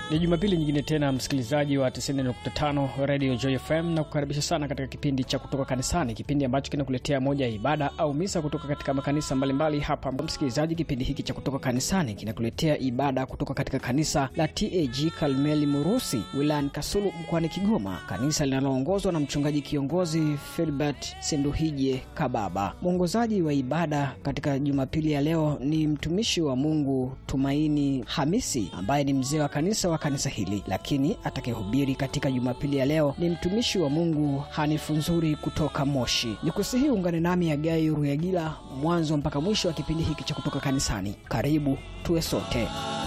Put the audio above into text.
Ni Jumapili nyingine tena, msikilizaji wa 90.5 Radio Joy FM, na kukaribisha sana katika kipindi cha kutoka kanisani, kipindi ambacho kinakuletea moja ya ibada au misa kutoka katika makanisa mbalimbali hapa. Msikilizaji, kipindi hiki cha kutoka kanisani kinakuletea ibada kutoka katika kanisa la TAG Kalmeli Murusi wilayani Kasulu mkoani Kigoma, kanisa linaloongozwa na mchungaji kiongozi Filbert Senduhije Kababa. Mwongozaji wa ibada katika Jumapili ya leo ni mtumishi wa Mungu Tumaini Hamisi ambaye ni mzee wa kanisa wa kanisa hili, lakini atakayehubiri katika Jumapili ya leo ni mtumishi wa Mungu Hanifu Nzuri kutoka Moshi. Ni kusihi ungane nami Agai Ruyagila mwanzo mpaka mwisho wa kipindi hiki cha kutoka kanisani. Karibu tuwe sote.